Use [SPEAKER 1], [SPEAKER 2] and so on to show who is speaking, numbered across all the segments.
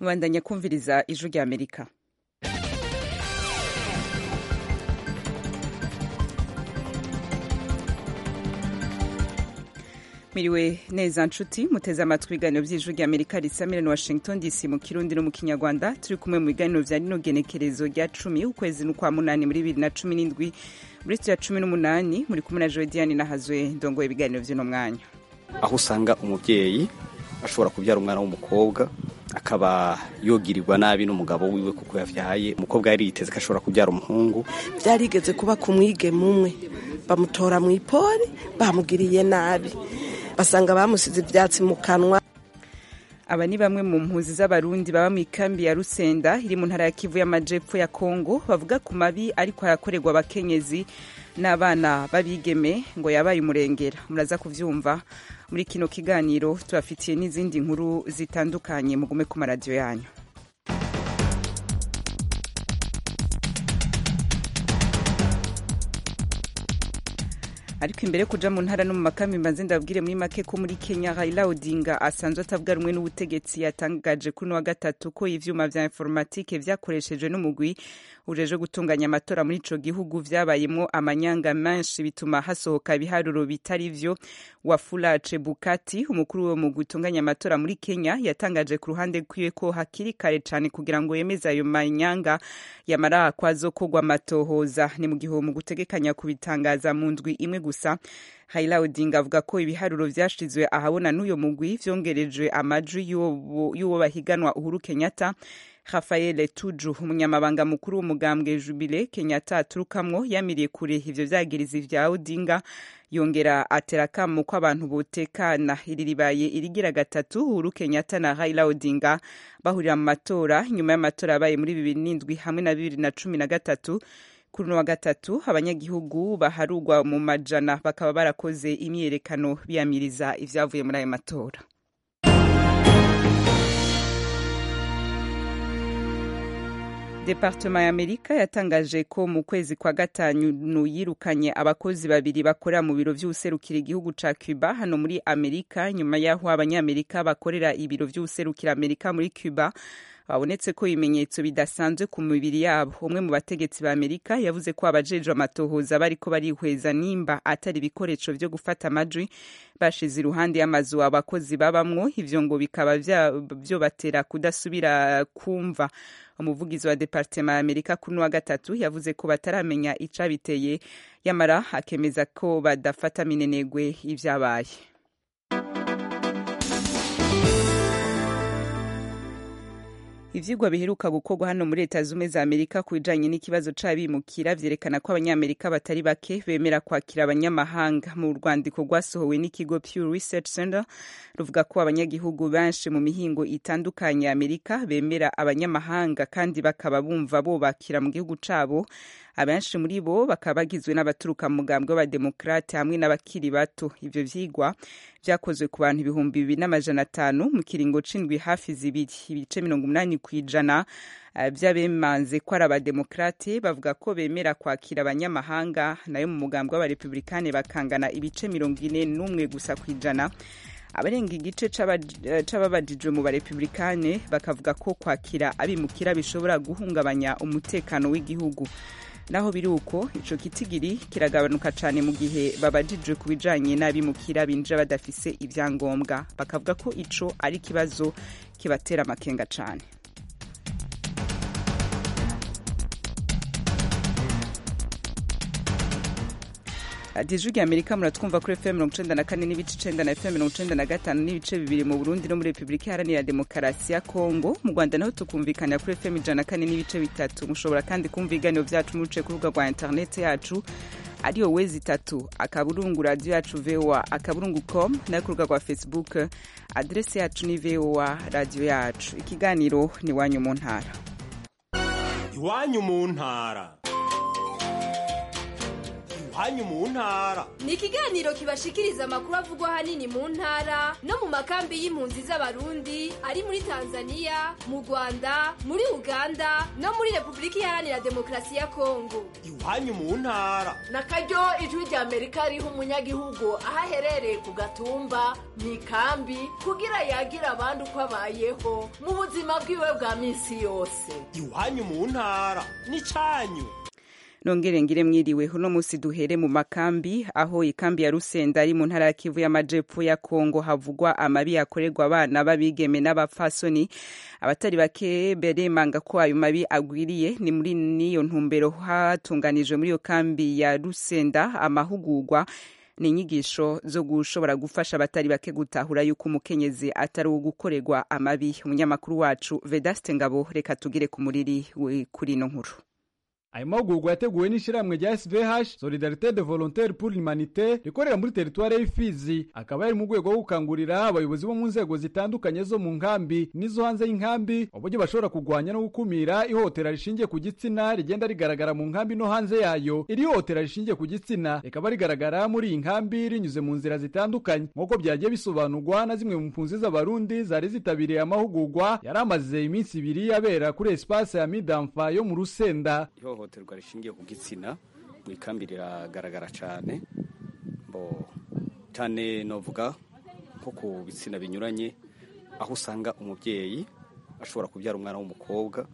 [SPEAKER 1] mubandanya kumviriza ijwi rya amerika miriwe neza nshuti muteze amatwi ibiganiro by'ijwi rya amerika risamira na washington dc mu kirundi no mu kinyarwanda turi kumwe mu biganiro vya rino genekerezo rya cumi ukwezi n'ukwa munani muri bibiri na cumi n'indwi muri ya cumi n'umunani muri kumwe na joe diane nahazwe ndongoye ibiganiro vy'uno mwanya
[SPEAKER 2] aho usanga umubyeyi ashobora kubyara umwana w'umukobwa akaba yogirirwa nabi n'umugabo wiwe kuko yavyaye umukobwa yari yiteze ko ashobora kubyara umuhungu
[SPEAKER 3] byarigeze kuba ku mwigeme umwe bamutora mu ipori bamugiriye nabi basanga bamusize ibyatsi mu kanwa
[SPEAKER 1] aba ni bamwe mu mpuzi z'abarundi baba mu ikambi ya rusenda iri mu ntara ya kivu y'amajepfo ya kongo bavuga ku mabi ariko harakorerwa abakenyezi n'abana b'abigeme ngo yabaye umurengera muraza kuvyumva muri kino kiganiro tubafitiye n'izindi nkuru zitandukanye mugume ku maradiyo yanyu ariko imbere yo kuja mu ntara no mu makambi mbanze ndabwire muri make ko muri Kenya Raila Odinga asanzwe atavuga rumwe n'ubutegetsi yatangaje kuri wa gatatu ko ivyuma vya informatike vyakoreshejwe n'umugwi ujeje gutunganya amatora muri ico gihugu vyabayemwo amanyanga menshi bituma hasohoka ibiharuro bitari vyo Wafula Chebukati umukuru wo mu gutunganya amatora muri Kenya yatangaje ku ruhande kwiwe ko hakiri kare cane kugira ngo yemeze ayo manyanga yamara kwazokogwa amatohoza ni mu gihe mu gutegekanya kubitangaza mu ndwi imwe gusa Raila Odinga avuga ko ibiharuro vyashizwe ahabona n'uyo mugwi vyongerejwe amajwi y'uwo bahiganwa Uhuru Kenyatta Rafael Tuju umunyamabanga mukuru w'umugambwe Jubile Kenyatta aturukamwo yamiriye kure ivyo vyagirizi vya Odinga yongera atera akamo ko abantu botekana iri ribaye irigira gatatu Uhuru Kenyatta na Raila Odinga bahurira mu matora nyuma y'amatora yabaye muri bibiri n'indwi hamwe na bibiri na cumi na gatatu kuri uno wa gatatu abanyagihugu baharugwa mu majana bakaba barakoze imyiyerekano biyamiriza ivyavuye muri ayo matora Departement ya Amerika yatangaje ko mu kwezi kwa gatanu yirukanye abakozi babiri bakorera mu biro vy'userukira igihugu ca Cuba hano muri Amerika nyuma yaho abanyamerika bakorera ibiro vy'userukira Amerika muri Cuba babonetse ko ibimenyetso bidasanzwe ku mibiri yabo umwe mu bategetsi ba amerika yavuze ko abajejwe amatohoza bariko barihweza nimba atari ibikoresho vyo gufata amajwi bashize iruhande y'amazu abakozi babamwo ivyo ngo bikaba vyobatera kudasubira kumva umuvugizi wa departema ya amerika kuri wa gatatu yavuze ko bataramenya icabiteye yamara akemeza ko badafata minenegwe ivyabaye ivyigwa biheruka gukorwa hano muri leta zumwe za amerika ku bijanye n'ikibazo c'abimukira vyerekana ko abanyamerika batari bake bemera kwakira abanyamahanga mu rwandiko rwasohowe n'ikigo pew research center ruvuga ko abanyagihugu benshi mu mihingo itandukanye ya amerika bemera abanyamahanga kandi bakaba bumva bobakira mu gihugu cabo abenshi muri bo bakaba bagizwe n'abaturuka mu mugambwe w'abademokrate hamwe n'abakiri bato ivyo vyigwa vyakozwe ku bantu ibihumbi bibiri n'amajana atanu mu kiringo c'indwi hafi zibiri ibice mirongo umunani kw'ijana vy'abemanze ko ari abademokrate bavuga ko bemera kwakira abanyamahanga nayo mu mugambwe w'abarepublikane bakangana ibice mirongo ine n'umwe gusa kw'ijana abarenga igice c'ababajijwe mu barepublikane bakavuga ko kwakira abimukira bishobora guhungabanya umutekano w'igihugu naho biri uko ico kitigiri kiragabanuka cane mu gihe babajijwe ku bijanye n'abimukira binjira badafise ivyangombwa bakavuga ko ico ari ikibazo kibatera amakenga cane radiyo ya amerika muratwumva kuri fm mirongo icenda na kane n'ibice icenda na fm mirongo icenda na gatanu n'ibice bibiri mu burundi no muri repubulika iharanira demokarasi ya kongo mu rwanda naho tukumvikanira kuri fm ijana na kane n'ibice bitatu mushobora kandi kumva ibiganiro vyacu muciye ku rubuga rwa interineti yacu ariyo wezi itatu akaburungu radiyo yacu voa akaburungu com nayo ku rubuga rwa facebook adresi yacu ni voa radiyo yacu ikiganiro ni iwanyu mu ntara
[SPEAKER 4] iwanyu mu ntara iwanyu mu ntara
[SPEAKER 5] ni ikiganiro kibashikiriza amakuru avugwa ahanini mu ntara no mu makambi y'impunzi z'abarundi ari muri tanzania mu rwanda muri uganda no muri repubulika iharanira demokarasi ya kongo
[SPEAKER 4] iwanyu mu ntara
[SPEAKER 6] na karyo ijwi rya amerika riha umunyagihugu aho aherereye ku gatumba mu ikambi kugira yagira abandi uko abayeho mu buzima bwiwe bwa minsi yose
[SPEAKER 4] iwanyu mu ntara n'icanyu
[SPEAKER 1] nongere ngire mwiriwe uno musi duhere mu makambi aho ikambi ya rusenda ari mu ntara ya kivu y'amajepfo ya kongo havugwa amabi akorerwa abana b'abigeme n'abapfasoni abatari bake beremanga ko ayo mabi agwiriye ni muri niyo ntumbero hatunganijwe muri iyo kambi ya rusenda amahugurwa ni inyigisho zo gushobora gufasha abatari bake gutahura yuko umukenyezi atari uwo gukorerwa amabi umunyamakuru wacu vedaste ngabo reka tugire ku muriri kuri ino nkuru
[SPEAKER 7] ayo mahugurwa yateguwe n'ishyirahamwe rya svh solidarite de volontaire pour l'humanité rikorera muri teritwari y'ifizi akaba yari mu rwego rwo gukangurira abayobozi bo mu nzego zitandukanye zo mu nkambi n'izo hanze y'inkambi uburyo bashobora kurwanya no gukumira ihohotera rishingiye ku gitsina rigenda rigaragara mu nkambi no hanze yayo iri hohotera rishingiye ku gitsina rikaba rigaragara muri iyi nkambi rinyuze mu nzira zitandukanye nk'uko byagiye bisobanurwa na zimwe mu mpunzi z'abarundi zari zitabiriye amahugurwa yari amaze iminsi ibiri abera kuri espace ya midamfa yo mu rusenda
[SPEAKER 2] ihohoterwa rishingiye ku gitsina mu ikambi riragaragara cyane bo cyane novuga nko ku bitsina binyuranye aho usanga umubyeyi ashobora kubyara umwana w'umukobwa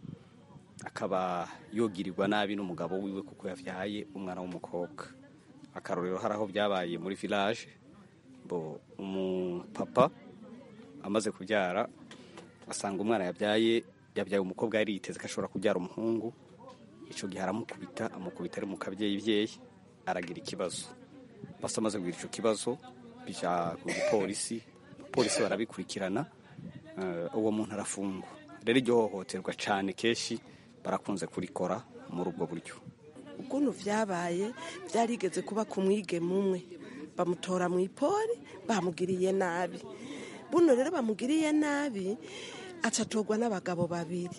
[SPEAKER 2] akaba yogirirwa nabi n'umugabo wiwe kuko yabyaye umwana w'umukobwa akarorero hari aho byabaye muri village bo umupapa amaze kubyara asanga umwana yabyaye yabyaye umukobwa yari yiteze ko ashobora kubyara umuhungu icyo gihe aramukubita amukubita ari mu kabyeyi aragira ikibazo basa amaze kugira icyo kibazo bijya ku gipolisi polisi barabikurikirana uwo muntu arafungwa rero iryo hohoterwa cyane kenshi barakunze kurikora muri ubwo buryo
[SPEAKER 3] ukuntu byabaye byarigeze kuba ku mwigeme umwe bamutora mu ipori bamugiriye nabi buno rero bamugiriye nabi acatorwa n'abagabo babiri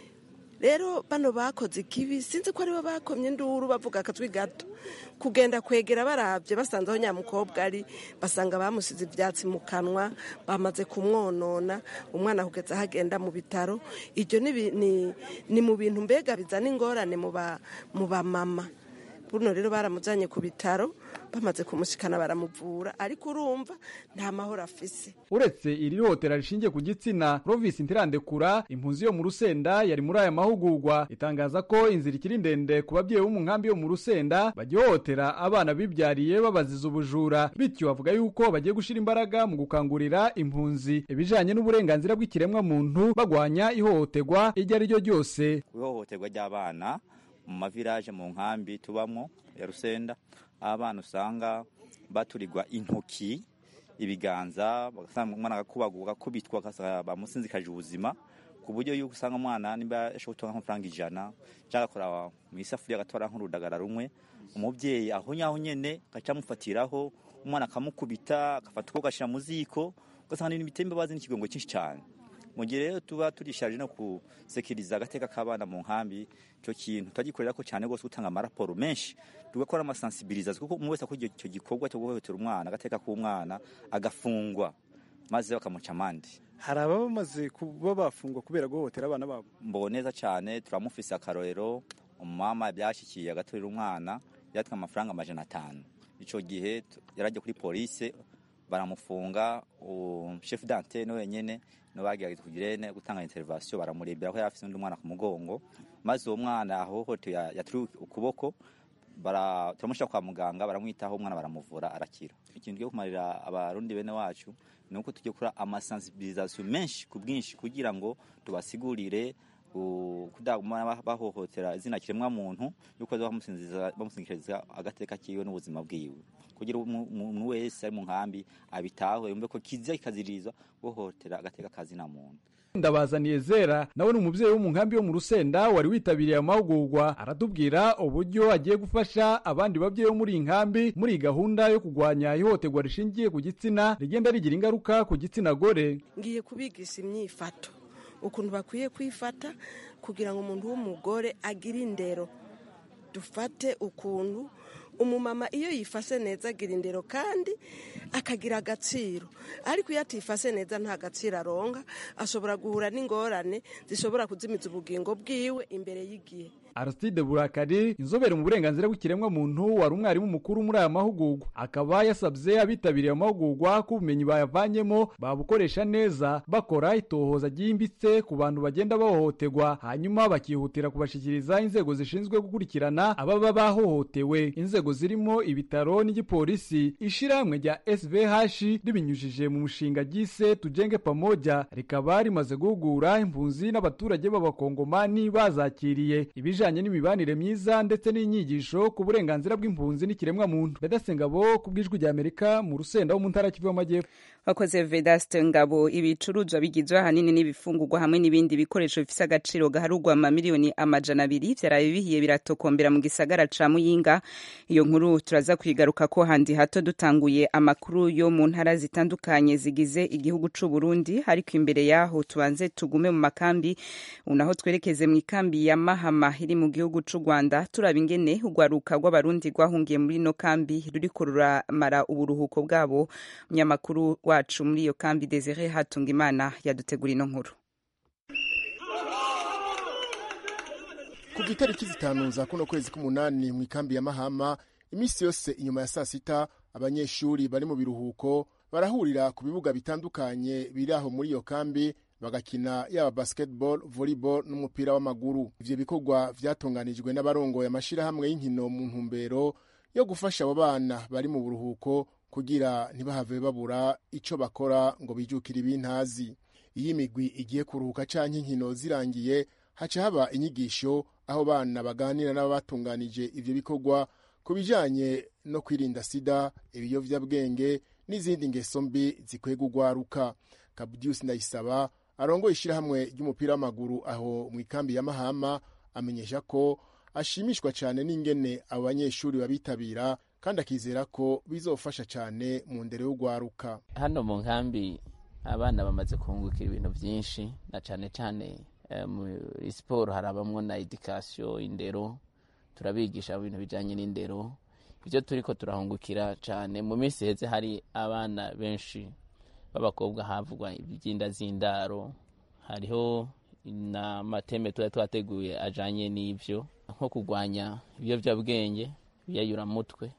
[SPEAKER 3] rero bano bakoze ikibi sinzi ko aribo bakomye induru bavuga akatwi gato kugenda kwegera barabye basanze aho nyamukobwa ari basanga bamusize ibyatsi mu kanwa bamaze kumwonona umwana kugeza aho agenda mu bitaro ibyo ni mu bintu mbega bizana ingorane mu bamama buno rero baramujyanye ku bitaro bamaze kumushikana baramuvura ariko urumva nta mahoro afise
[SPEAKER 7] uretse iri hotera rishingiye ku gitsina Province Ntirandekura impunzi yo mu Rusenda yari muri aya mahugurwa itangaza ko inzira ikiri ndende ku babyeyi bo mu nkambi yo mu Rusenda bagihohotera abana bibyariye babaziza ubujura bityo bavuga yuko bagiye gushira imbaraga mu gukangurira impunzi ibijanye n'uburenganzira bw'ikiremwa muntu bagwanya ihohoterwa iryo ari ryo ryose
[SPEAKER 8] ihohoterwa ry'abana mu mavilaje mu nkambi tubamo ya rusenda aho abana usanga baturirwa intoki ibiganza bagasanga umwana agakubaguka akubitwa bamusinzikaje ubuzima ku buryo yuko usanga umwana niba ashobora gutunga nk'amafaranga ijana cyangwa agakora mu isafuriya agatwara nk'urudagara rumwe umubyeyi aho nyaho nyine agaca amufatiraho umwana akamukubita agafata ukuboko agashyira mu ziko ugasanga ni ibitembe bazi n'ikigongo cyinshi cyane mu gihe rero tuba turishaje no gusekiriza agateka k'abana mu nkambi icyo kintu turagikorera ko cyane rwose gutanga amaraporo menshi tugakora amasansibilizazi kuko umuntu wese akora icyo gikorwa cyo guhohotera umwana agateka k'umwana agafungwa maze bakamuca amande
[SPEAKER 9] hari ababa bamaze kuba bafungwa kubera guhohotera abana babo
[SPEAKER 8] mbo neza cyane turamufise akarorero umumama byashyikiye agaturira umwana yatwa amafaranga amajana atanu icyo gihe yarajya kuri polisi baramufunga chef d'antenne wenyene no bagerageje kugira gutanga intervention baramurebera ko yafise undi mwana ku mugongo maze uwo mwana ahohote yaturi ukuboko bara turamushaka kwa muganga baramwitaho umwana baramuvura arakira ikintu cyo kumarira abarundi bene wacu ni uko tujye kura amasensibilisation menshi ku bwinshi kugira ngo tubasigurire kudaguma bahohotera izina kiremwa muntu yuko bamusinzikiriza agateka kiwe n'ubuzima bwiwe kugira umuntu wese ari mu nkambi abitaho yumve ko kizira kikazirizwa guhohotera agateka kazina muntu
[SPEAKER 7] ndabazaniye zera nawe ni umubyeyi wo mu nkambi yo mu rusenda wari witabiriye amahugurwa aratubwira uburyo agiye gufasha abandi babyeyi bo muri iyi nkambi muri iyi gahunda yo kurwanya ihohoterwa rishingiye ku gitsina rigenda rigira ingaruka ku gitsina gore
[SPEAKER 3] ngiye kubigisha imyifato ukuntu bakwiye kwifata kugira ngo umuntu w'umugore agire indero dufate ukuntu umumama iyo yifase neza agira indero kandi akagira agaciro ariko iyo atifase neza nta gaciro aronka ashobora guhura n'ingorane zishobora kuzimiza ubugingo bwiwe imbere y'igihe
[SPEAKER 7] Aristide Burakari inzobere mu burenganzira bw'ikiremwa muntu wari umwarimu mukuru muri aya mahugurwa akaba yasabye abitabiriye amahugurwa ko ubumenyi bayavanyemo babukoresha neza bakora itohoza ryimbitse ku bantu bagenda bahohoterwa hanyuma bakihutira kubashikiriza inzego zishinzwe gukurikirana ababa bahohotewe inzego zirimo ibitaro n'igipolisi ishirahamwe rya SVH ribinyujije mu mushinga gise tujenge pamoja rikaba rimaze guhugura impunzi n'abaturage b'abakongomani bazakiriye ibijanye n'imibanire myiza ndetse n'inyigisho ku burenganzira bw'impunzi n'ikiremwa muntu Bedasengabo ku bw'ijwi rya Amerika mu rusenda wo mu ntara y'Kivu y'Amajyepfo
[SPEAKER 1] wakoze Vedaste Ngabo ibicuruzwa bigizwe ahanini n'ibifungurwa hamwe n'ibindi bikoresho bifise agaciro gaharugwa amamiliyoni amajana abiri vyaraye bihiye biratokombera mu gisagara ca Muyinga iyo nkuru turaza kwigaruka ko handi hato dutanguye amakuru yo mu ntara zitandukanye zigize igihugu c'u Burundi ariko imbere yaho tubanze tugume mu makambi unaho twerekeze mu ikambi ya Mahama iri mu gihugu c'u Rwanda turaba ingene urwaruka rw'abarundi rwahungiye muri no kambi ruriko ruramara uburuhuko bwabo munyamakuru wacu muri iyo kambi Desire Hatungimana yadutegura ino nkuru
[SPEAKER 10] kuva itariki zitanu za kuno kwezi k'umunani mu ikambi ya mahama iminsi yose inyuma ya saa sita abanyeshuri bari mu biruhuko barahurira ku bibuga bitandukanye biri aho muri iyo kambi bagakina yaba basketball volleyball n'umupira w'amaguru ivyo bikorwa vyatunganijwe n'abarongoye amashirahamwe y'inkino mu ntumbero yo gufasha abo bana bari mu buruhuko kugira ntibahave babura ico bakora ngo bijukire ibintazi iyo imigwi igiye kuruhuka canke inkino zirangiye haca haba inyigisho aho bana baganira n'ababatunganije ivyo bikorwa ku bijanye no kwirinda sida ibiyovyabwenge n'izindi ngeso mbi zikwega urwaruka kabudius ndayisaba arongoye ishirahamwe ry'umupira w'amaguru aho mu ikambi ya mahama amenyesha ko ashimishwa cyane n'ingene abo banyeshuri babitabira kandi akizera ko bizofasha cyane mu ndero y'urwaruka
[SPEAKER 11] hano mu nkambi abana bamaze kungukira ibintu byinshi na cyane cyane muri siporo harabamwo na edikasiyo indero turabigisha ibintu bijyanye n'indero ibyo turi ko turahungukira cyane mu minsi heze hari abana benshi b'abakobwa havugwa iby'inda z'indaro hariho n'amateme tuba twateguye ajyanye n'ibyo nko kurwanya ibiyobyabwenge ibiyayuramutwe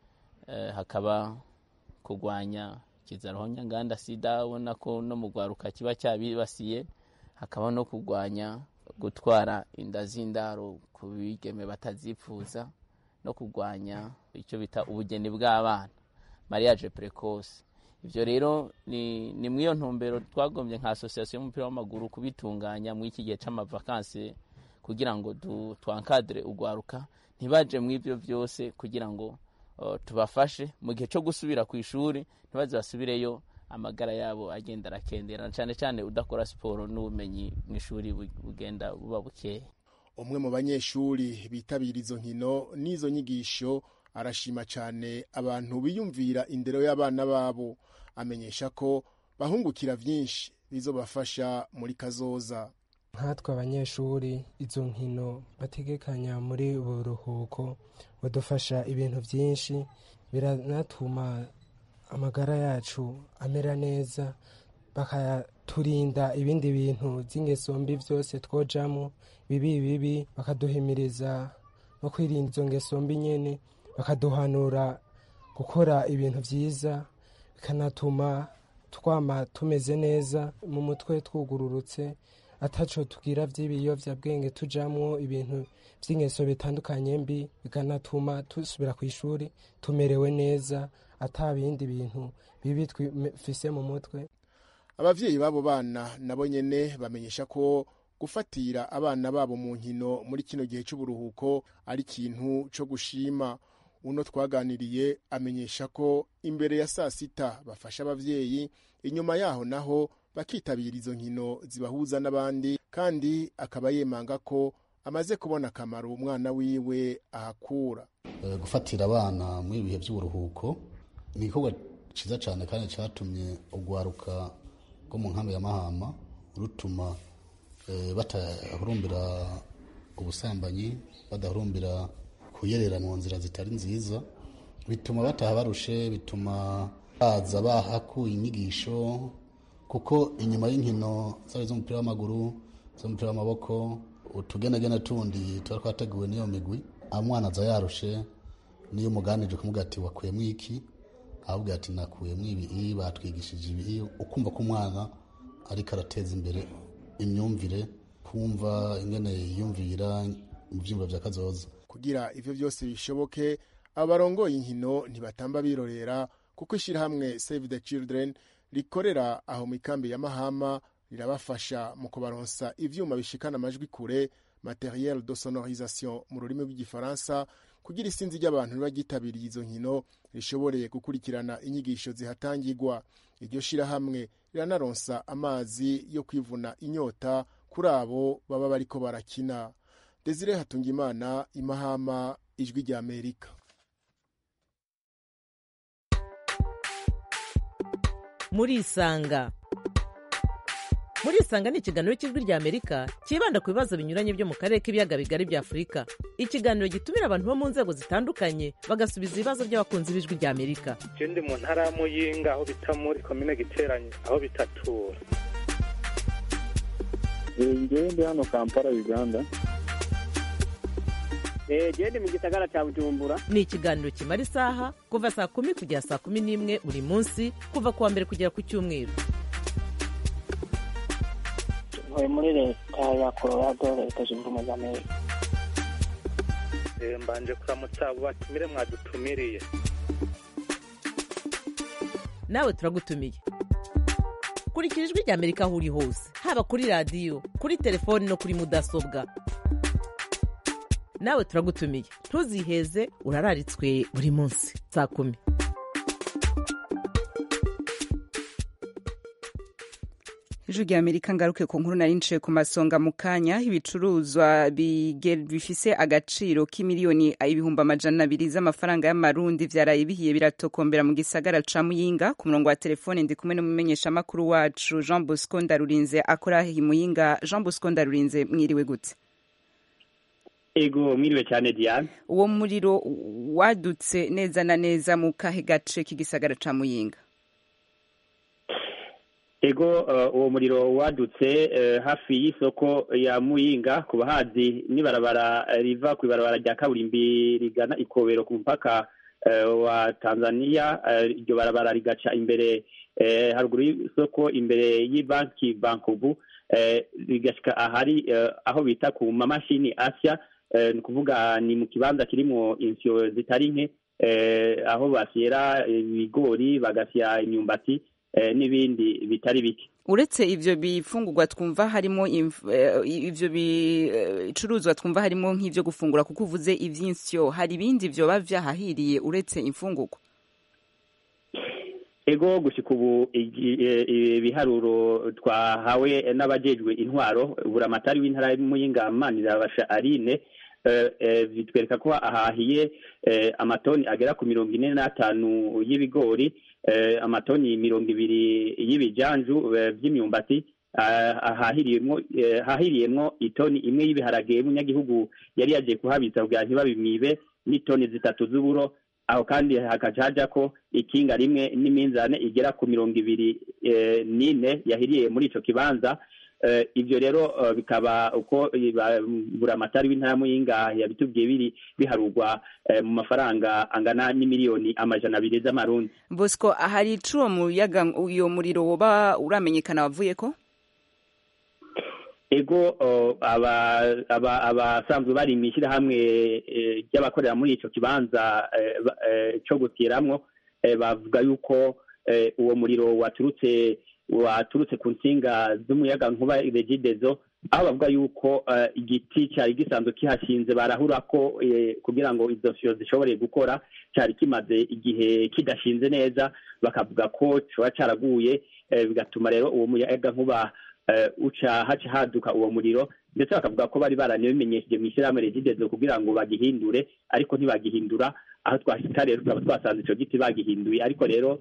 [SPEAKER 11] hakaba kurwanya ikizaro nyanganda sida ubona ko no mu rwaruka kiba cyabibasiye hakaba no kurwanya gutwara inda z'indaro ku bigeme batazipfuza no kurwanya icyo bita ubugeni bw'abana mariage precoce ibyo rero ni ni muri iyo ntumbero twagombye nka asosiyasiyo y'umupira w'amaguru kubitunganya muri iki gihe cy'amavakansi kugira ngo twankadire urwaruka ntibaje mu ibyo byose kugira ngo tubafashe mu gihe cyo gusubira ku ishuri ntibaze basubireyo amagara yabo agenda arakendera cyane cyane udakora siporo n'ubumenyi mu ishuri bugenda buba bukeya
[SPEAKER 10] umwe mu banyeshuri bitabira izo nkino n'izo nyigisho arashima cyane abantu biyumvira indero y'abana babo amenyesha ko bahungukira byinshi bizobafasha muri kazoza
[SPEAKER 12] nkatwe abanyeshuri izo nkino bategekanya muri ubu buruhuko badufasha ibintu byinshi biranatuma amagara yacu amera neza bakaturinda ibindi bintu by'ingeso mbi byose twojamo bibi bibi bakaduhimiriza no kwirinda izo ngeso mbi nyine bakaduhanura gukora ibintu byiza bikanatuma twama tumeze neza mu mutwe twugururutse ataco tugira by'ibiyovyabwenge tujamwo ibintu by'ingeso bitandukanye mbi bikanatuma dusubira ku ishuri tumerewe neza ata bindi bintu bibi twifise mu mutwe
[SPEAKER 10] abavyeyi b'abo bana nabo nyene bamenyesha ko gufatira abana babo mu nkino muri kino gihe c'uburuhuko ari ikintu co gushima uno twaganiriye amenyesha ko imbere ya saa sita bafasha abavyeyi inyuma yaho naho bakitabira izo nkino zibahuza n'abandi kandi akaba yemanga ko amaze kubona akamaro umwana wiwe ahakura
[SPEAKER 13] gufatira abana muri ibihe by'uburuhuko ni igikorwa cyiza cyane kandi cyatumye urwaruka rwo mu nkambi ya mahama rutuma batahurumbira ubusambanyi badahurumbira kuyerera mu nzira zitari nziza bituma bataha barushe bituma baza bahakuye inyigisho kuko inyuma y'inkino zaba iz'umupira w'amaguru z'umupira w'amaboko utugenagena tundi tuba twateguwe n'iyo migwi umwana aza yarushe niyo umuganije kumubwira ati wakuyemo iki ahubwo ati nakuyemo ibi batwigishije ibi ukumva ko umwana ariko arateza imbere imyumvire kumva ingene yiyumvira mu byumba bya kazoza
[SPEAKER 10] kugira ivyo byose bishoboke abarongoye inkino ntibatamba birorera kuko ishyirahamwe save the children rikorera aho mu ikambi ya mahama rirabafasha mu kubaronsa ivyuma bishikana amajwi kure materiel de sonorisation mu rurimi rw'igifaransa kugira isinzi ry'abantu riba ryitabiriye izo nkino rishoboreye gukurikirana inyigisho zihatangirwa iryo shirahamwe riranaronsa amazi yo kwivuna inyota kuri abo baba bariko barakina desire hatungimana imahama ijwi rya amerika
[SPEAKER 14] murisanga murisanga ni ikiganiro cy'ijwi rya amerika cyibanda ku bibazo binyuranye byo mu karere k'ibiyaga bigari bya afurika ikiganiro gitumira abantu bo mu nzego zitandukanye bagasubiza ibibazo by'abakunzi b'ijwi rya amerika
[SPEAKER 15] je ndi mu ntara ya muyinga aho bita muri komine giteranye aho bitatura
[SPEAKER 16] ngewe ndi hano kampala uganda
[SPEAKER 17] genda mu gisagara cya bujumbura
[SPEAKER 14] ni ikiganiro kimara isaha kuva saa kumi kugera saa kumi n'imwe buri munsi kuva ku wa mbere kugera ku cyumweru
[SPEAKER 17] ntuye muri leta ya colorado leta zunze ubumwe za amerika
[SPEAKER 15] mbanje kuramutsa abo batumire mwadutumiriye
[SPEAKER 14] nawe turagutumiye kurikira ijwi rya amerika aho uri hose haba kuri radiyo kuri telefoni no kuri mudasobwa nawe turagutumiye ntuziheze urararitswe buri munsi saa kumi
[SPEAKER 1] ijwi rya amerika ngaruke ku nkuru nari nciye ku masonga mu kanya ibicuruzwa bifise agaciro k'imiliyoni ibihumbi amajana abiri z'amafaranga y'amarundi vyaraye bihiye biratokombera mu gisagara ca muyinga ku murongo wa telefone ndi kumwe n'umumenyeshamakuru wacu jean bosco ndarurinze akora i muyinga jean bosco ndarurinze mwiriwe gute
[SPEAKER 18] ego mwiriwe cyane diane
[SPEAKER 1] uwo muriro wadutse neza na neza mu kahe gace k'igisagara ca muyinga
[SPEAKER 18] ego uwo muriro wadutse hafi y'isoko ya muyinga ku bahazi n'ibarabara riva ku ibarabara rya kaburimbi rigana ikobero ku mupaka wa tanzania iryo barabara rigaca imbere haruguru y'isoko imbere y'ibanki bankobu rigashyika ahari aho bita ku mamashini asya ni ukuvuga ni mu kibanza kirimo insiyo zitari nke aho bashyira ibigori bagasya imyumbati n'ibindi bitari bike
[SPEAKER 1] uretse ivyo bifungurwa twumva harimo ivyo bicuruzwa twumva harimo nk'ivyo gufungura kuko uvuze ivy'insyo hari ibindi vyoba vyahahiriye uretse imfungurwa
[SPEAKER 18] ego gushika ubu ibiharuro twahawe n'abajejwe intwaro buramatari w'intara y'umuyinga manirabasha arine bitwereka ko ahahiye amatoni agera ku mirongo ine n'atanu y'ibigori amatoni mirongo ibiri y'ibijanju by'imyumbati hahiriyemwo itoni imwe y'ibiharage y'umunyagihugu yari yagiye kuhabitsa kugira ntibabimwibe n'itoni zitatu z'uburo aho kandi hakaca haja ko ikinga rimwe n'iminzane igera ku mirongo ibiri n'ine yahiriye muri ico kibanza ibyo rero bikaba uko buramatari w'intara muyinga yabitubwiye biri biharurwa mu mafaranga angana n'imiliyoni amajana abiri z'amarundi
[SPEAKER 1] bosco hari icuwo muyaga uyo muriro woba uramenyekana wavuye ko
[SPEAKER 18] ego abasanzwe bari mu ishyirahamwe ry'abakorera muri icyo kibanza cyo gutiramwo bavuga yuko uwo muriro waturutse waturutse ku nsinga z'umuyaga nkuba regidezo aho bavuga yuko igiti cyari gisanzwe kihashinze barahura ko kugira ngo izo siyo zishobore gukora cyari kimaze igihe kidashinze neza bakavuga ko kiba cyaraguye bigatuma rero uwo muyaga nkuba uca haca haduka uwo muriro ndetse bakavuga ko bari baranabimenyesheje mu ishyirahamwe regidezo kugira ngo bagihindure ariko ntibagihindura aho twashika rero tukaba twasanze icyo giti bagihinduye ariko rero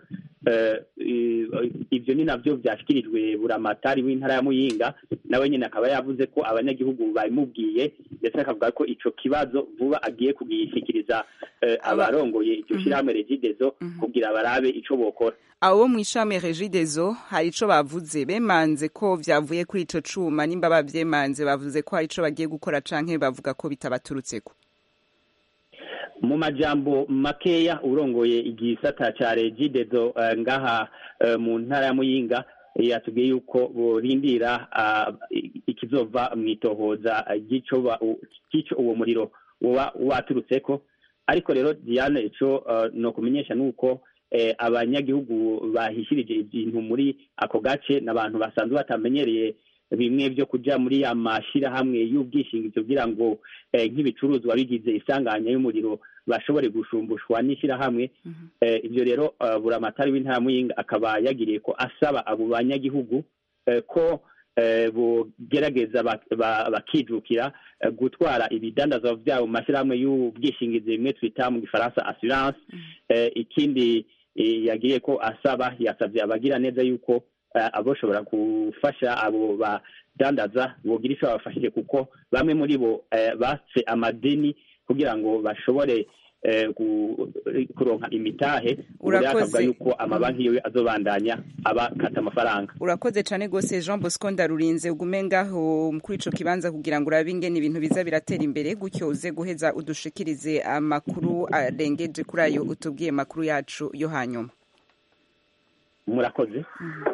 [SPEAKER 18] eh, i- ivyo ni navyo vyashikirijwe buramatari w'intara ya muyinga nawe nyene akaba yavuze ko abanyagihugu babimubwiye ndetse akavuga ko ico kibazo vuba agiye kugishikiriza eh, abarongoye iryo shirahamwe regidezo kugira barabe ico bokora
[SPEAKER 1] abo bo mw'ishami regidezo hari ico bavuze bemanze ko vyavuye kuri ico cuma nimba bavyemanze bavuze ko hari ico bagiye gukora canke bavuga ko bitabaturutseko
[SPEAKER 18] mu majambo makeya urongoye igisata ca regidezo eh, ngaha eh, mu ntara ya muyinga eh, yatubwiye yuko borindira ah, i- ikizova mw'itohoza eh, ry'ico ba- u- ry'ico uwo muriro woba waturutseko ariko rero diane ico eh, nokumenyesha nuko eh, abanyagihugu bahishirije ibintu muri ako gace n'abantu basanzwe batamenyereye bimwe byo kuja muri ya mashirahamwe y'ubwishingizi kugira ngo eh, nk'ibicuruzwa bigize isanganya y'umuriro bashobore gushumbushwa n'ishirahamwe eh, ivyo rero eh, buramatari w'intara ya muyinga akaba yagiriye ko asaba abo banyagihugu eh, ko eh, bogerageza bak- ba- bakijukira eh, gutwara ibidandazwa vyabo mu mashirahamwe y'ubwishingizi bimwe twita mu gifaransa assurance eh, ikindi eh, yagiriye ko asaba yasavye abagira neza yuko eh, aboshobora gufasha abo badandaza bogira ico babafashije kuko bamwe muri bo eh, batse amadeni kugira ngo bashobore eh, gu- kuronka imitahe ubu rero
[SPEAKER 1] Urakoze.
[SPEAKER 18] akavuga yuko amabanki yiwe azobandanya abakata amafaranga
[SPEAKER 1] urakoze cane gose jean bosco ndarurinze ugume ngaho kuri ico kibanza kugira ngo urabe ingene ibintu biza biratera imbere gutyo uze guheza udushikirize amakuru arengeje kuri ayo utubwiye makuru yacu yo hanyuma
[SPEAKER 18] murakoze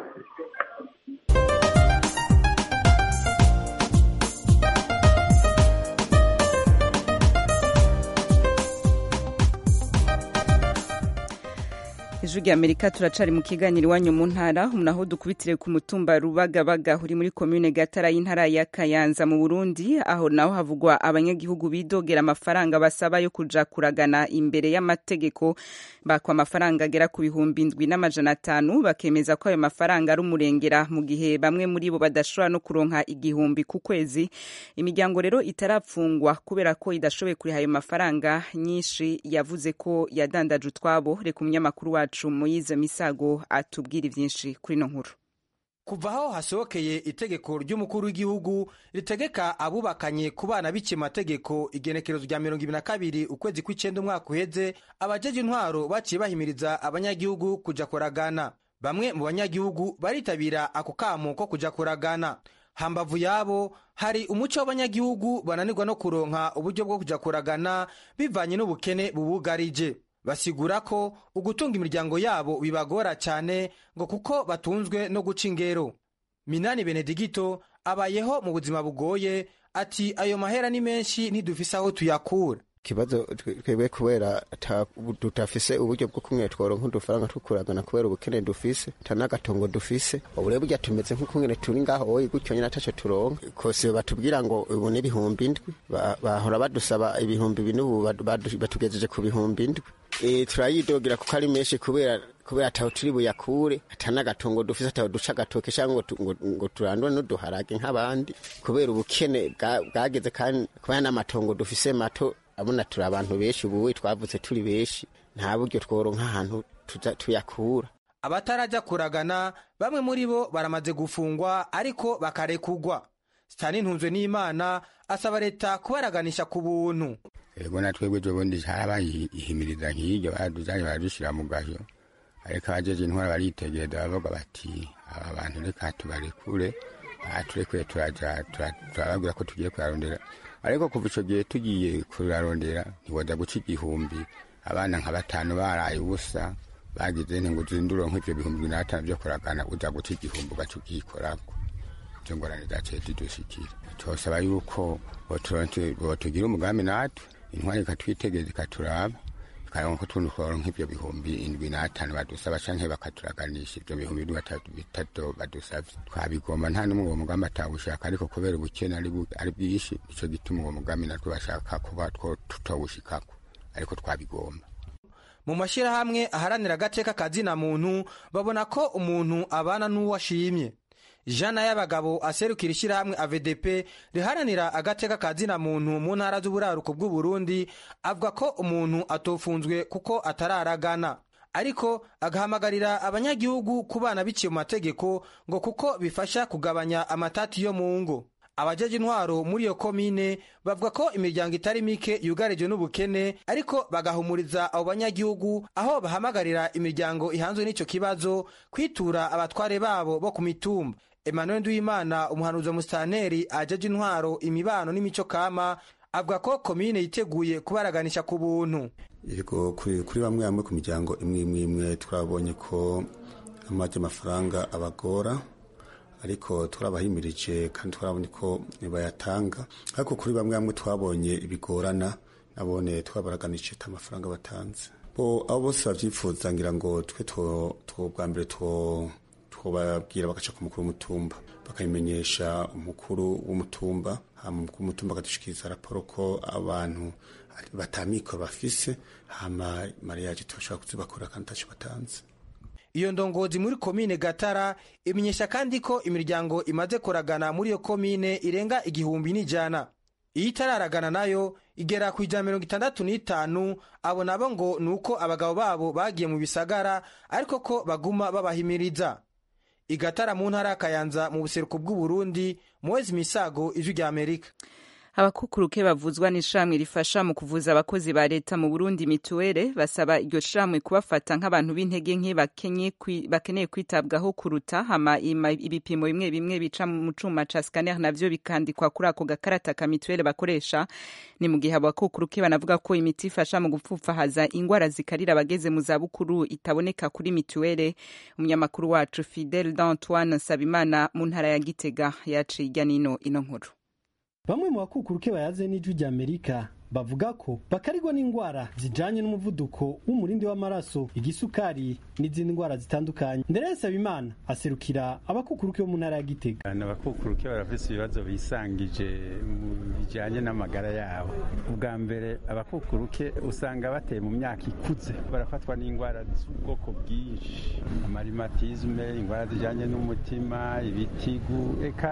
[SPEAKER 1] ijwi rya amerika turacari mu kiganiro iwanyu mu ntara naho dukubitire ku mutumba rubagabaga uri muri komune gatara y'intara ya kayanza mu burundi aho naho havugwa abanyagihugu bidogera amafaranga basaba yo kuja kuragana imbere y'amategeko bakwa amafaranga agera ku bihumbi ndwi n'amajana atanu bakemeza ko ayo mafaranga ari umurengera mu gihe bamwe muri bo badashobora no kuronka igihumbi ku kwezi imiryango rero itarapfungwa kubera ko idashoboye kuriha ayo mafaranga nyinshi yavuze ko yadandaje utwabo reka umunyamakuru wacu muyize misago atubwira ivyinshi kuri ino nkuru
[SPEAKER 19] kuva aho hasohokeye itegeko ry'umukuru w'igihugu ritegeka abubakanye ku bana biciye amategeko igenekerezo rya mirongo ibiri na kabiri ukwezi kw'icenda umwaka uheze abajeje intwaro baciye bahimiriza abanyagihugu kuja kuragana bamwe mu banyagihugu baritabira ako kamo ko kuja kuragana hambavu yabo hari umuco w'abanyagihugu bananirwa no kuronka uburyo bwo kuja kuragana bivanye n'ubukene bubugarije basigura ko ugutunga imiryango yabo bibagora cyane ngo kuko batunzwe no guca ingero minani benedigito abayeho mu buzima bugoye ati ayo mahera ni menshi ntidufise aho tuyakura
[SPEAKER 20] ikibazo twebwe kubera ata- tutafise uburyo bwo kumwe tworonka udufaranga tukuragana kubera ubukene dufise ata n'agatongo dufise ubu rero burya tumeze nk'ukungene turi ngaho oyi gutyo nyene ataco turonka kose batubwira ngo ubu ni ibihumbi indwi Ba- bahora badusaba ibihumbi bine ubu badu- badu- batugejeje ku bihumbi indwi Eh, turayidogera kuko ari menshi kubera kubera ataho turi buyakure ata n'agatongo dufise ataho duca agatoke cyangwa ngo tu- ngo- ngo turandure n'uduharage nk'abandi kubera ubukene bwa- bwageze kandi kubera n'amatongo dufise mato abona turi abantu benshi ubu twavutse turi benshi nta buryo tworonka ahantu tuza tuyakura
[SPEAKER 19] abatarajya kuragana bamwe muri bo baramaze gufungwa ariko bakarekugwa sitani ntunzwe n'imana asaba leta kubaraganisha ku buntu
[SPEAKER 21] ego na twebwe ejo bundi harabaye ihimiriza nk'iryo baraduzanye baradushyira mu gahyo ariko abajeje intwara baritegereza bavuga bati aba bantu reka tubarekure aha turekuye turaja tura- turababwira ko tugiye kuyarondera ariko kuva ico gihe tugiye kurarondera ntiwoza guca igihumbi abana nka batanu baraye ubusa bagize nti ngo uzindure nk'ivyo bihumbi bibiri n'atanu vyo kuragana uza guca igihumbi ugaca ugikorako izo ngorane zaciye zidushikira twosaba yuko boturonke- botugira umugambi natwe intwari ikatwitegereza ikaturaba ikaronka utuntu tworonka nk'ivyo bihumbi indwi n'atanu badusaba canke bakaturaganisha ivyo bihumbi bine batatu bitatu badusavye twabigomba nta n'umwe uwo mugambi atawushaka ariko kubera ubukene ari bu- ari bwinshi nico gituma uwo mugambi natwe bashaka kuba two tutawushikako ariko twabigomba
[SPEAKER 19] mu mashyirahamwe aharanira agateka kazina muntu babona ko umuntu abana n'uwo ashimye jana y'abagabo aserukira ishyirahamwe avdp riharanira agateka kazina muntu mu ntara z'uburaruko bw'uburundi avuga ko umuntu atofunzwe kuko atararagana ariko agahamagarira abanyagihugu kubana biciye mu mategeko ngo kuko bifasha kugabanya amatati yo mu ngo abajeje intwaro muri iyo komine bavuga ko imiryango itari mike yugarijwe n'ubukene ariko bagahumuriza abo banyagihugu aho bahamagarira imiryango ihanzwe n'ico kibazo kwitura abatware babo bo ku mitumba emmanuel nduwimana umuhanuzi wa musitanteri ajeje intwaro imibano n'imico kama avuga ko komine yiteguye kubaraganisha ku buntu
[SPEAKER 5] yego kuri kuri bamwe bamwe ku miryango imwe imwe imwe twabonye ko amaje amafaranga abagora ariko turabahimirije kandi turabona ko bayatanga ariko kuri bamwe bamwe twabonye ibigorana nabone twabaraganije amafaranga batanze bo abo bose bavyifuza ngira ngo twe two bwa mbere two twobabwira bagaca ku mukuru w'umutumba bakabimenyesha umukuru w'umutumba hama umukuru w'umutumba akadushikiriza raporo ko abantu batamikoro bafise hama mariyaje turashobora kuzibakora kandi taco batanze
[SPEAKER 19] iyo ndongozi muri komine gatara imenyesha kandi ko imiryango imaze kuragana muri iyo komine irenga igihumbi n'ijana iyo itararagana nayo igera ku ijana mirongo itandatu n'itanu abo nabo ngo ni uko abagabo babo bagiye mu bisagara ariko ko baguma babahimiriza igatara mu ntara y'akayanza mu buseruko bw'uburundi muwezi misago ijwi rya amerika
[SPEAKER 1] abakukuruke bavuzwa n'ishamwe rifasha mu kuvuza abakozi ba leta mu burundi mituwere basaba iryo shamwe kubafata nk'abantu b'intege nke bakeneye kwitabwaho kuruta hama ibipimo bimwe bimwe bica mu cuma ca scanner navyo bikandikwa kuri ako gakarata ka mituwere bakoresha ni mu gihe abakukuruke banavuga ko imiti ifasha mu gupfupfahaza ingwara zikarira abageze mu zabukuru itaboneka kuri mituwere umunyamakuru wacu fidel d'antoine nsabimana mu ntara ya gitega yaciye irya nino ino nkuru
[SPEAKER 22] bamwe mu bakukuruke bayaze n'ijwi rya amerika bavuga ko bakarigwa n'indwara zijanye n'umuvuduko w'umurindi w'amaraso igisukari n'izindi ndwara zitandukanye ndere Sabimana aserukira abakukuruke bo mu ntara ya Gitega
[SPEAKER 23] abakukuruke barafise ibibazo bisangije mu bijanye n'amagara yabo ubwa mbere abakukuruke usanga bateye mu myaka ikuze barafatwa n'indwara z'ubwoko bwinshi amarimatizme indwara zijanye n'umutima ibitigu eka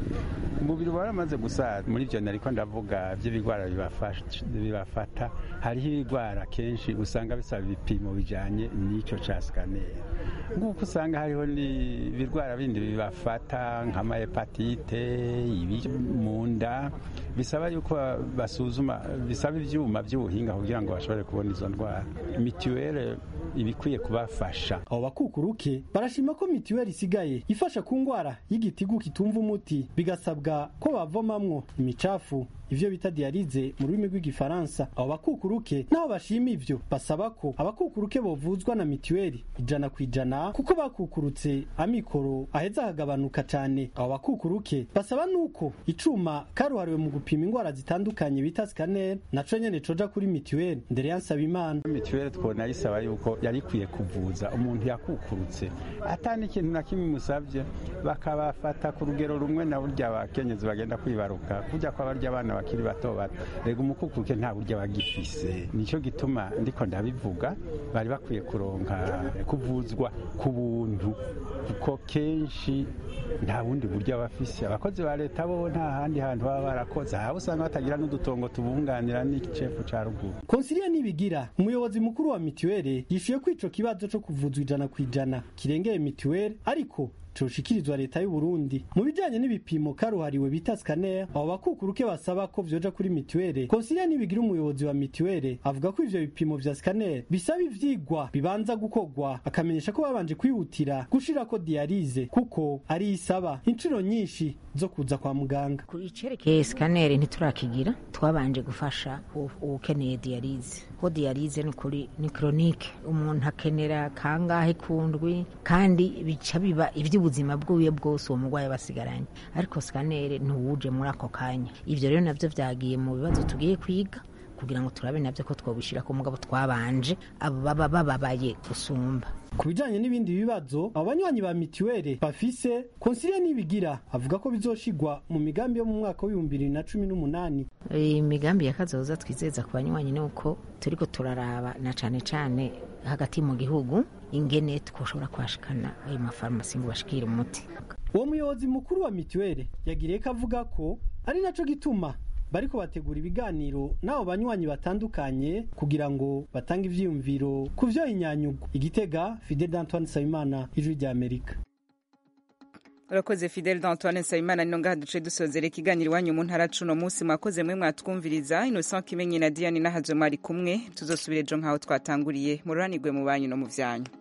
[SPEAKER 23] umubiri waramaze gusaza muri ivyo nariko ndavuga vy'ibigwara bibafasha bibafata hariho ibigwara kenshi usanga bisaba ibipimo bijanye n'ico ca scanner nk'uko usanga hariho n'ibirwara bindi bibafata nk'amahepatite ibi mu nda bisaba yuko basuzuma bisaba ivyuma vy'ubuhinga kugira ngo bashobore kubona izo ndwara mituwele ibikwiye kubafasha
[SPEAKER 22] abo bakukuruke barashima ko mituweli isigaye ifasha ku ndwara y'igitigu kitumva umuti bigasabwa ko bavomamwo imicafu ivyo bita dialize mu rurimi rw'igifaransa abo bakukuruke naho bashima ivyo basaba ko abakukuruke bovuzwa na mituweli ijana ku ijana kuko bakukurutse amikoro aheza akagabanuka cane abo bakukuruke basaba nuko icuma karuhariwe mu gupima indwara zitandukanye bita scanner naco nyene coja kuri mituweli ndere yansaba imana
[SPEAKER 23] mituweli twona yisaba yuko yari ikwiye kuvuza umuntu yakukurutse atani ikintu na kimwe musavye bakabafata ku rugero rumwe na burya abakenyezi bagenda kwibaruka kurya kwa barya abana bakiri bato bato rega umukukuruke nta burya bagifise nico gituma ndiko ndabivuga bari bakwiye kuronka kuvuzwa ku buntu kuko kenshi nta bundi buryo bafise abakozi ba leta bo nta handi hantu baba barakoze haba usanga batagira n'udutongo tubunganira n'icefu ca ruguru
[SPEAKER 22] konsilia nibigira umuyobozi mukuru wa mituweli yishuye ko ico kibazo co kuvuzwa ijana ku ijana kirengeye mituweli ariko coshikirizwa leta y'u Burundi mu bijanye n'ibipimo karuhariwe bita scanner abo bakukuruke basaba ko vyoja kuri mituwele konsilia nibigira umuyobozi wa mituwele avuga ko ivyo bipimo vya scanner bisaba ivyigwa bibanza gukorwa akamenyesha ko babanje kwihutira gushirako dialize kuko ari isaba inshuro nyinshi zo kuza kwa muganga
[SPEAKER 24] ku icerekeye scanner ntiturakigira twabanje gufasha ukeneye dialize ko dialize ni kuri ni chronique umuntu akenera kangahe kundwi kandi bica biba ivyo ubuzima bwiwe bwose uwo murwayi basigaranye ariko sikanere ntuwuje muri ako kanya ibyo rero nabyo byagiye mu bibazo tugiye kwiga kugira ngo turabe nabyo ko twobishira ku mugabo twabanje abo baba bababaye gusumba
[SPEAKER 22] ku bijanye n'ibindi bibazo abo banywanyi ba mituweli bafise konsilia nibigira avuga ko bizoshigwa mu migambi yo mu mwaka w'ibihumbi bibiri na cumi n'umunani
[SPEAKER 24] imigambi ya kazoza twizeza ku banywanyi ni uko turiko turaraba na cane cane hagati mu gihugu ingene twoshobora kwashikana ayo mafarumasi ngo bashikire umuti
[SPEAKER 22] uwo muyobozi mukuru wa mituweli yagiriye ko avuga ko ari naco gituma bariko bategura ibiganiro n'abo banywanyi batandukanye kugira ngo batange ivyiyumviro ku vyo inyanyugo igitega fidel d'antoine nsabimana ijwi rya amerika
[SPEAKER 1] urakoze fidel d'antoine nsabimana nino ngaha duce dusozera ikiganiro iwanyu mu ntara cuno munsi mwakoze mwe mwatwumviriza innocent kimenyi na diane nahazwe mwari kumwe tuzosubira ejo nk'aho twatanguriye mururanirwe mu banyu no mu vyanyu